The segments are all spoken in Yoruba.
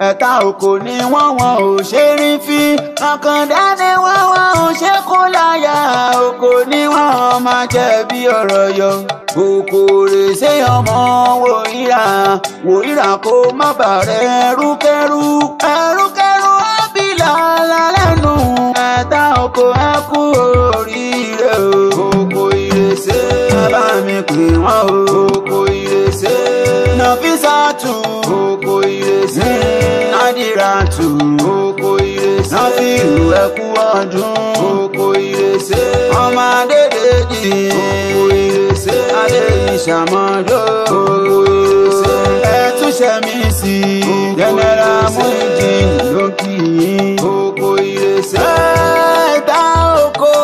ẹ̀ka òkò ni wọ́n wọn ò ṣe rí fi àkàndá ni wọ́n wọn ò ṣe kó láyà òkò ni wọ́n máa jẹ̀bi ọ̀rọ̀ yọ kòkòrè ṣé ọmọ wòríra wòríra kó má bàrẹ̀ ẹrúkẹ́rú ẹrúkẹ́rú ábílà lálẹ́nu ẹ̀ta òkò ẹ kú oríire o òkò ìrèsé bá mi pè wọ́n o òkò ìrèsé nàfísàtù òkò ìrèsé nádìràtù òkò ìrèsé nàfíìlú ẹkú ọdún òkò ìrèsé ọmọ adédèjì òkò ìrèsé adé ìṣàmọ́dọ́ òkò ìrèsé ẹtúnṣe mi sí jẹnẹra Muyideen lókì òkò ìrèsé ẹ̀ta òkò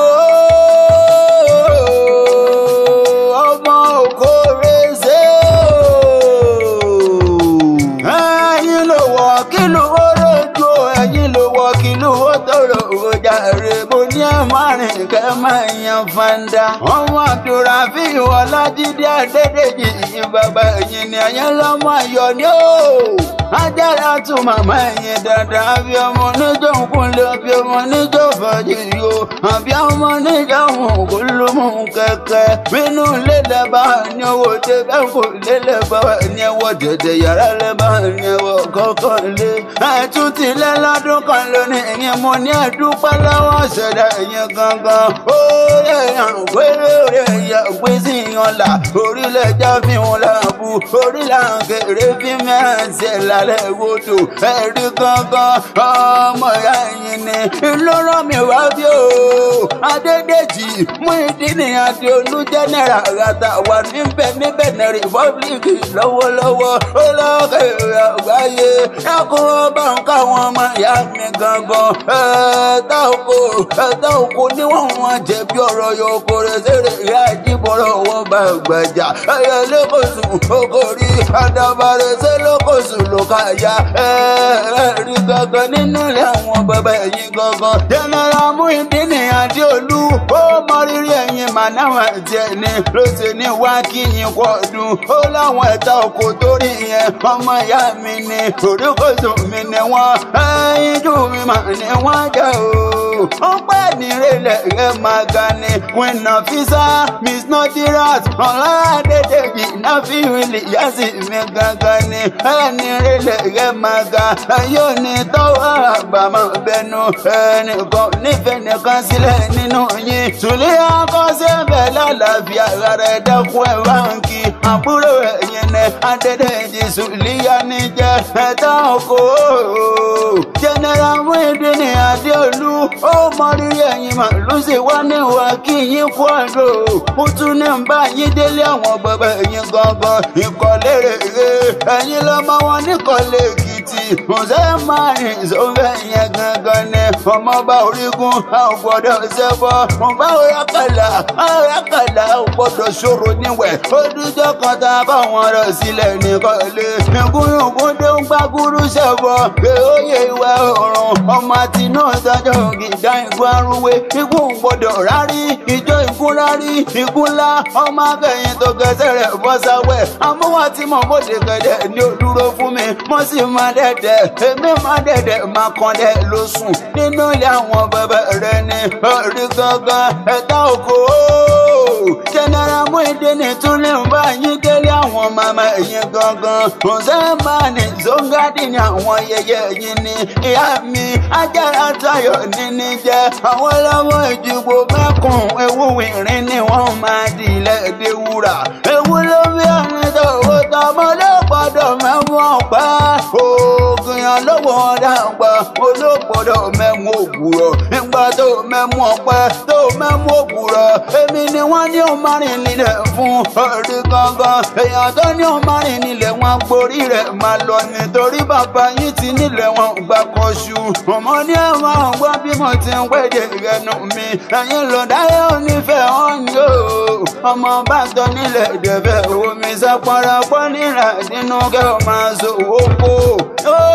ọmọ òkò rèsé ẹ̀yin ló wọ kí ló wọ́ lójú ẹ̀yin ló wọ kí ló wọ́ tọrọ ọjà rẹ mo ní ẹ má rìn kẹ má yan fanda ọmọ àdúràfí ọlájídé adédèjì yìí bàbá ẹ̀yin ni ẹ̀yin lọ́mọ ayọ̀ ni ó ajára tún màmá ẹ̀yin dandan àbí ọmọ oníjọ́ kúnlẹ̀ àbí ọmọ oníjọ́ fàájì yó àbí ọmọ oníjọ́ ògúnlùmù kẹ̀kẹ́ nínú ilé lẹ́bàá ní owó tẹ bẹ́ẹ̀ kò lé lẹ́bàá ní ẹwọ́ dẹ̀dẹ̀ yàrá lẹ́bàá ní ẹwọ́ kọ̀ọ̀kan lé ẹ̀tún ti lẹ́ lọ́dún kan lónìí ìyẹn mo ní ẹ̀dúpẹ́ lọ́wọ́ ṣẹ̀dá ìyẹn gangan ó lè yàn pé lóore ìyá òpin sí yan là orílẹ̀ ẹja fi wọn làbù orílẹ̀ àǹkèrè fi mẹ́sẹ̀ lálẹ́ wòtò ẹ̀rí gangan ọmọ ìyá ẹ̀yìn ni ló rán mi wá bí o adédèjì Muyideen àti olú jẹ́nẹ̀rà àgàtà wà níbẹ̀ níbẹ̀ ní rìpọ́blìkì lọ́wọ́lọ́wọ́ ó lọ́kẹ̀rẹ̀ àgbáyé ẹkùn ọba nǹkan àwọn ọmọ ìyá mi gangan ẹ̀ẹ́dá oko ẹ̀ẹ́dá oko ni wọ́n wọn jẹ̀bi ọ̀rọ̀ yóò kórè sèrè ìyá ìdíbọ̀rọ̀ wọn bá gbàjà ẹ̀yẹ lẹ́kọ̀ọ́sùn okòrí àdàbàrẹ̀ sẹ́ lẹ́kọ̀ọ́sùn ló ká ya ẹ̀ẹ́rì gangan nínú ilé àwọn bàbá ẹ̀yìn gangan jẹ́nẹ́rà Muyideen àti olú ó mọ rírì ẹ̀yìn mànáwá tiẹ̀ ni ló ṣe ní wá kí yín kọ́ ọdún ó láwọn ẹ̀ta oko torí yẹn ọmọ ìyá mi ni oríkòsùn mi ni wọ́n ẹ̀yìn jù mi mà ni wọ́n jẹ́ o ó pẹ́ nírẹ̀lẹ̀ rẹ̀ máa ga ni queen nafisa miss nodirat ọ̀làdẹ́dẹ́jì náfíwìlì yásì mi gangan ni ẹni rẹ̀lẹ̀ rẹ̀ máa ga yóò ní tọ́wọ́ àgbàmọ̀ bẹnu ẹnìkan nífẹ̀ẹ́ nìkan sílẹ̀ nínú yín sùlẹ̀ akọ́sẹ́ bẹ̀ lálàáfíà rẹ̀ dẹ́kun ẹ̀ báńkì àbúrò ẹ̀yìn ní adẹ́dẹ́jì sùlíyà níjẹ́ ẹ̀ta oko general Muyideen adéolú ó mọ rírì ẹ̀yìn mà ló sì wá níwà kí yín kú àdó ó tún ní ń bá yín délé àwọn bàbá ẹ̀yìn gangan ìkọ̀lé rèé ẹ̀yìn lọ́mọ wọn níkọ̀lé èkìtì ọ̀sẹ̀ márùn sọ́fẹ̀ yẹn gangan ni ọmọọba orígun a ò gbọ́dọ̀ ṣẹbọ ọba òyàkàlà òyàkàlà ò gbọ́dọ̀ ṣòro níwẹ̀ ó dújọ́ kan tá a bá wọn rọ̀ sílẹ̀ nìkọ̀lé ìgúnyùngún tó ń gbàgúrú ṣẹbọ pé ó yẹ ìwà ọ̀run ọmọ àti náà dájọ́ gìdá ìgbó arúwé ikú gbọ́dọ̀ rárí ìjọ ikú rárí ikú ńlá ọmọ akẹ́yìn tó gẹ̀ẹ́sẹ̀ rẹ̀ bọ́ sáwẹ̀ amúwá tí mo bóde gẹ̀dẹ̀ ni ó dúró fún mi mo sì máa dẹ̀dẹ̀ èmi máa dẹ̀dẹ̀ máa kàn dẹ̀ ló sùn nínú ilé àwọn bàbá rẹ̀ ni orí gangan ẹ̀ta òkò general Muyideen tún lè ń bá yín délé àwọn màmá ẹ̀yìn gangan ọ̀sẹ̀mánì zongadi ni àwọn yẹyẹ yín ni ìyá mi ajára tayọ̀ níní jẹ́ àwọn ọlọ́wọ́ ìdìbò mẹ́kùn ewu ìrìn ni wọ́n máa di ilẹ̀ èdè wúrà ewu ló bí ẹni tó owó tọmọ ló gbọdọ̀ mẹ́wọ̀n pẹ́ oògùn yẹn lọ́wọ́ dàgbà olóògbọ́dọ̀ mẹ́wọ̀n òwúrọ̀ nígbà tó mẹ́wọ̀n ọpẹ́ tó mẹ́wọ̀n òwúrọ̀ èmi ni wọ́n ní ó márìn nílẹ̀ fún orí gangan èèyàn tó ní ó márìn nílẹ̀ wọn gborí rẹ̀ máa lọ nítorí bàbá yín ti nílẹ̀ wọn gbà kọ́ṣù ọmọ ní ẹ̀wọ̀n ọgbọ́n bí mo ti ń pèdè rẹnu mi ẹ̀yin ló dáyé onífẹ̀ẹ́ wọn ni ó ọmọ bá tọ́ nílẹ̀ dẹ̀fẹ̀ omi sápọ́nra pọ́ nílà nínú kẹ́ ọ máa sọ owó kó ó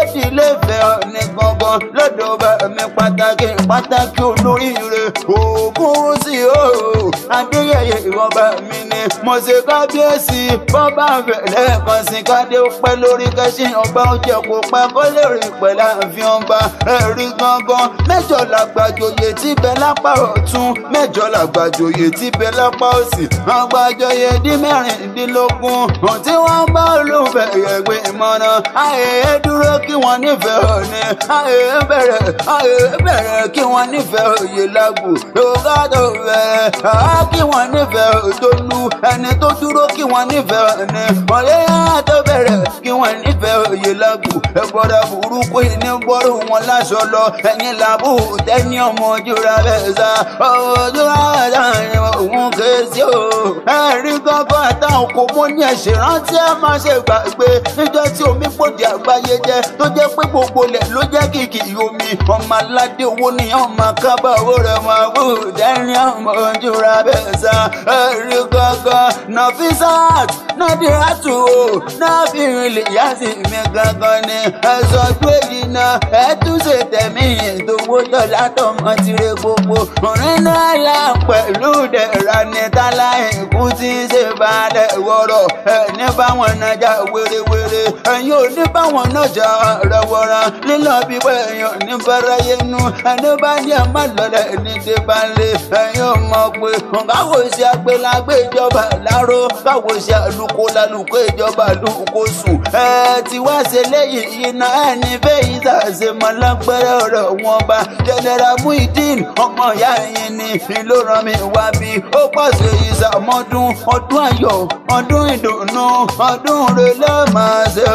ìdílé fẹ́ ní gangan lọ́dọ̀ bá mi pàtàkì pàtàkì olóríire ògùn sí o adéyẹyẹ ìwọ̀nba mi ni mo ṣe kábíyèsí bọ́bá fẹ̀lẹ́ kan sí kádé pẹ́ lórí kẹ́sìn ọba ọjọ́ kò pẹ́ kó lè rí pẹ̀lú àfihàn ọba ẹ̀rí gangan mẹ́jọ làgbàjòyè tí bẹ lápá ọ̀tún mẹ́jọ làgbàjòyè tí bẹ lápá òsì àgbàjòyè dín mẹ́rìndínlógún ohun tí wọ́n bá olùfẹ́ ẹ̀gbẹ́ ìmọ̀ràn àyè dúró kí wọ́n nífẹ̀ẹ́ òní àyè bẹ̀rẹ̀ àyè bẹ̀rẹ̀ kí wọ́n nífẹ̀ẹ́ òye lágbo yorùbá tó bẹ̀rẹ̀ àá kí wọ́n nífẹ̀ẹ́ òtólú ẹni tó dúró kí wọ́n nífẹ̀ẹ́ òní ọ̀lẹ́yà tó bẹ̀rẹ̀ kí wọ́n nífẹ̀ẹ́ òye lágbo ẹ̀gbọ́dọ̀ burúkú ní gbọ́rù wọn láṣọ lọ ẹ̀yìn làbù tẹ́ni ọmọ ojúra bẹ́ẹ̀ sá ojúra láàrin òun kèsì o ẹ̀rí gángan àtàwọn kò mọ ní ẹ̀ṣẹ̀ rántí ẹ̀ máa ṣe gbàgbé níjọ́ tí omi pòdì àgbáyé jẹ́ tó jẹ́ pé gbogbo lẹ̀ ló jẹ́ kìkì omi ọmọ aládé owó ni ọmọ kábà owó rẹ̀ máa wù dẹ́rìn ọmọ ojúra bẹ́ẹ̀ sá ẹ̀rí gángan Nafisat Nadiratu o nábìrin lè yá sí mi gangan ni ẹ̀sọ́ tó èyí náà ẹ̀ tún ṣe tẹ̀mí ìdòwò dọ̀là tọmọ tirẹ̀ gbogbo òrin náà yà pẹ̀lú dẹ̀ra ní tálá ìkú tí ń ṣe balẹ̀ wọ̀rọ̀ ẹ̀ ní báwọn nájà wérewére ẹ̀yin ò ní báwọn nájà rẹwọ̀rọ̀ lílọ bí wẹ̀yàn ní bẹ́rẹ̀yẹnu ẹni bá ní ẹ̀ má lọ́lẹ̀ ní débàlẹ̀ ẹ̀yin ò mọ̀ pé káwọ́ ṣe àgbélágbé ìjọba láró káwọ́ ṣe àlùkò lálùkò ìjọba lùkò sùn ẹ ti wá ṣe lẹ́yìn iná ẹni fẹ́ yìí ṣàṣe mọ́ lágbẹ́rẹ́ ọ̀rọ̀ wọn bá general muhyiddin ọmọ ìyá yẹn ni ìlú ràn mí wá bí ó pàṣẹ ìṣàmọ́dún ọdún ayọ̀ ọdún ìdùnnú ọdún rẹ̀ lẹ́ẹ̀máa ṣe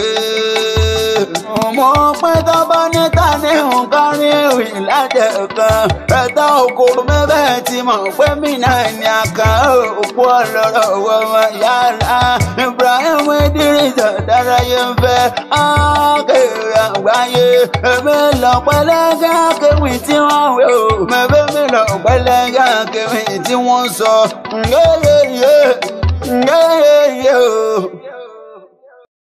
òye mo pẹ́ tó bá níta ní nǹkan rí ìrìn lájẹ̀ kan ẹ̀ta òkòrò mẹ́fẹ́ ti mọ̀ pé mí náà ní àkà òkú ọlọ́rọ̀ ọmọ yàrá Ibrahim Idris Dárayé ń fẹ́ ákèrè àgbáyé èmi lọ pẹ́lẹ́gà kéwì tí wọ́n wé o mẹ́fẹ́ mi lọ pẹ́lẹ́gà kéwì tí wọ́n sọ ngéyéyé ngéyé